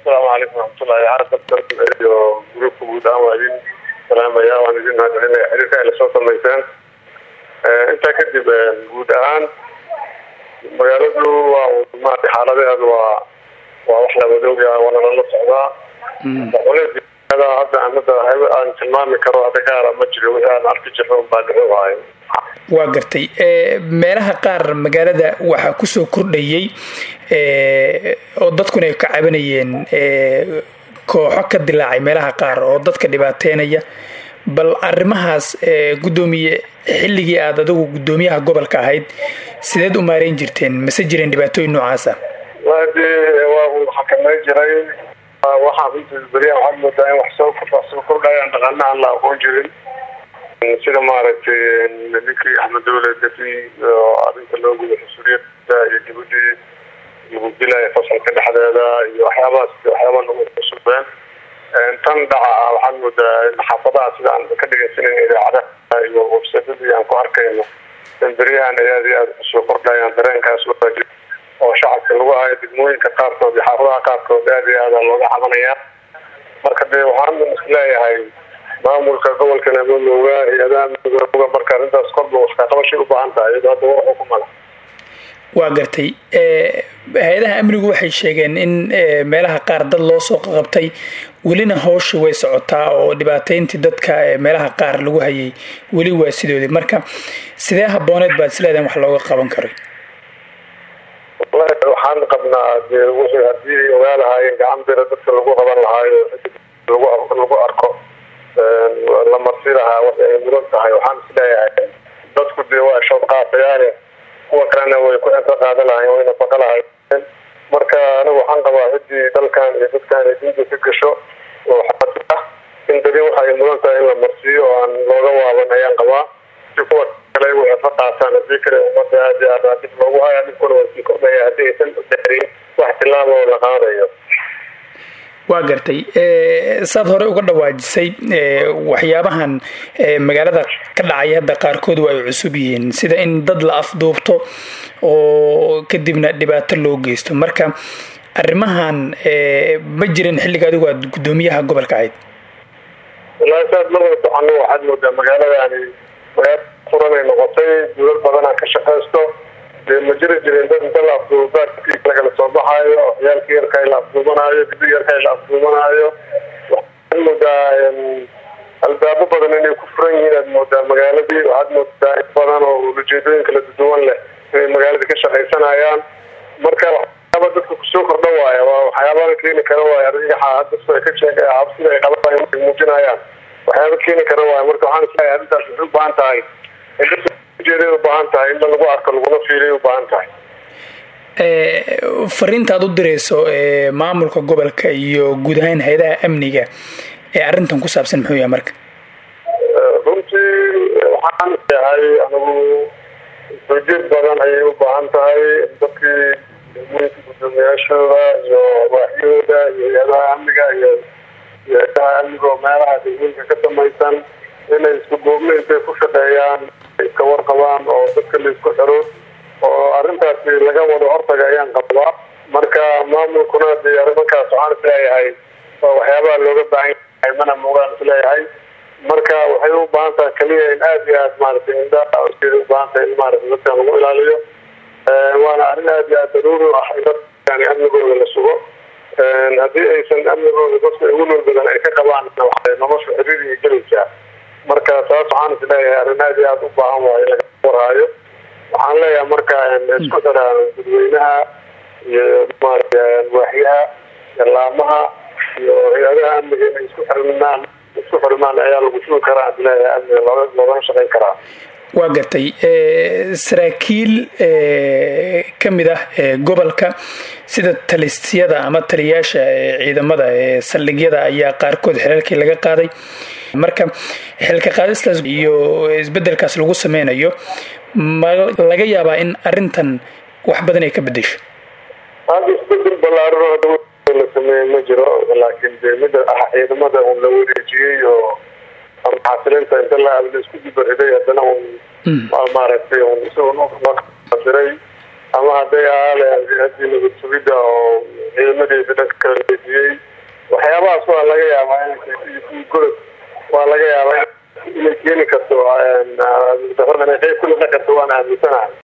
asalaamu calaykum waraxmatullahi xasan iyo gruubka guud ahaan waa idin salaamaya waan idin mahadcelinaya xiriirka ay lasoo samayseen intaa kadib guud ahaan magaaladu waa maarata xaaladeedu waa waa wax lawadooga waana lala socdaa hadda anada aan tilmaami karo hadda gaara ma jiro wixii aan arki jirno baa dhici waayo waa gartay meelaha qaar magaalada waxaa kusoo kordhayay oo dadkuna ay ka cabanayeen kooxo ka dilaacay meelaha qaar oo dadka dhibaateynaya bal arrimahaas guddoomiye xilligii aada adigu guddoomiyaha gobolka ahayd sideed u maareyn jirteen mase jireen dhibaatooyin noocaasa de waa uu xakamay jiray waxaa runtii beriyaa waxaad moodaa in wax soo soo kordhayaan dhaqaana aan la aqoon jirin sida maaragtay ninkii axmed dawle dafi oo arrinta loo guday mas-uuliyada iyo gabadhii lagu dilaya fasalka dhexdeeda iyo waxyaabahaas waxyaaba nagu cusubeen tan dhaca ah waxaad moodaa in xaafadaha sida aan ka dhegeysanan idaacadaha iyo websadadii aan ku arkayno in beryahan ay aad iyo aada kusoo kordhayaan dareenkaas waajib oo shacabka lagu hayo degmooyinka qaarkood iyo xaafadaha qaarkood aad iyo aada looga cabanayaa marka dee waxaan isleeyahay maamulka gobolka namadooga hay-adaha midooga marka arrintaas korba waxkaqabashay u baahan tahay iyadoo hadda war xukumala waa gartay hay-adaha amnigu waxay sheegeen in meelaha qaar dad loo soo qabtay welina hawsha way socotaa oo dhibaateyntii dadka meelaha qaar lagu hayay weli waa sidoodii marka sidee habooneed baad isleedahan wax looga qaban karay wallahi waxaan qabnaa de wixii haddii ay ogaa lahaayeen gacan bira dadka lagu qaban lahaayo lagu lagu arko la marsi lahaa wax ay mudan tahay waxaan isleeyahay dadku dee waa shood qaatayaale kuwa kalena way ku cento qaadan lahayen wayna baqa lahayen marka anigu waxaan qabaa ciddii dalkan iyo dadkan ay dinta ka gasho oo xaasi ah in dadi waxa ay mudan tahay in la marsiiyo oo aan looga waaban ayaan qabaa si kuwa kale waxay ka qaataan hadii kale umada aad iyo aad dib loogu haya dhibkuna waa sii kordhaya haddii aysan daarin wax tilaaba oo la qaadayo waa gartay saad hore uga dhawaajisay waxyaabahan magaalada ka dhacaya hadda qaarkood waa ay cusub yihiin sida in dad la afduubto oo kadibna dhibaato loo geysto marka arrimahan ma jirin xilliga adigu aad guddoomiyaha gobolka ahayd wallaahi saad marwada socono waxaad moodaa magaaladani magaala furanay noqotay dulal badanaa ka shaqaysto dee ma jiri jirin dad inta la afduubaadkii lagala soo baxaayo ciyaalkii yarka la afduubanaayo gabdhii yarka la afduubanaayo waxaad moodaa albaabo badan inay ku furan yihiin aad moodaa magaaladii waxaad moodaa in badan oo ujeedooyin kala duwan leh inay magaaladii ka shaqaysanayaan marka waxyaaba dadka kusoo kordha waaya waa waxyaabaa keeni kara waaya argagaxa dadku ay ka sheeg cabsida ay qabaan ay muujinayaan waxyaaba keeni kara waaya marka waxaan isleeyahay arrintaas waxay u baahan tahay ujeeday u baahan tahay in lagu arko laguna fiiriy u baahan tahay fariinta aad u dirayso maamulka gobolka iyo guud ahaan hay-adaha amniga ee arrintan ku saabsan muxuu yahay marka runtii waxaan leeyahay anigu ujeed badan ayay u baahan tahay dadkii degmooyinka guddoomiyaashooda iyo waaxyooda iyo hay-adaha amniga iyo iyo hay-adaha amniga oo meelaha degmooyinka ka samaysan inay isku duubna intay ku shaqeeyaan iska warqabaan oo dadka la isku xiro oo arrintaasi laga wado hortaga ayaan qabaa marka maamulkuna dee arrimankaas waxaan isleeyahay waa waxyaabaha looga baahan yahay mana muugaan isleeyahay marka waxay u baahan tahay keliya in aada iyo aad maaragtay indhajeeda u baahan tahay in maaragtay dadka lagu ilaaliyo waana arrin aada iyo aad daruuri u ah in dadkani amnigooda la sugo haddii aysan amnigooda dadka ugu nool badan ay ka qabaan waxay nolosha xiriiriga gelaysaa marka taas waxaan is leeyahay arrin aada iyo aada u baahan waayo laga warhaayo waxaan leeyahay marka isku xidhaan dadweynaha iyo maarata waaxyaha laamaha iyo hay-adaha amniga inay isku xirmaan isku xirmaan ayaa lagu sugi karaa is leeyahay amniga looga loogana shaqayn karaa waa gartay saraakiil ka mid ah gobolka sida talisyada ama taliyaasha ciidamada ee saldhigyada ayaa qaarkood xelalkii laga qaaday marka xilka qaadistaas iyo isbedelkaas lagu sameynayo ma laga yaabaa in arintan wax badan ay ka bedesho hadda isbedel ballaaran oo la sameeyey ma jiro laakiin de mida ah ciidamada un la wareejiyey oo ama xasilinta inta la la isku dibariday haddana un maaragtay un isagunasiray ama hadday ahaale hay-adii nabad sugidda oo ciidamadeeda dhanka kala leejiyey waxyaabahaas waa laga yaabaa in golod waa laga yaabaa inay keeni karto darada inay qayb ku noqon karto waan aaminsanahay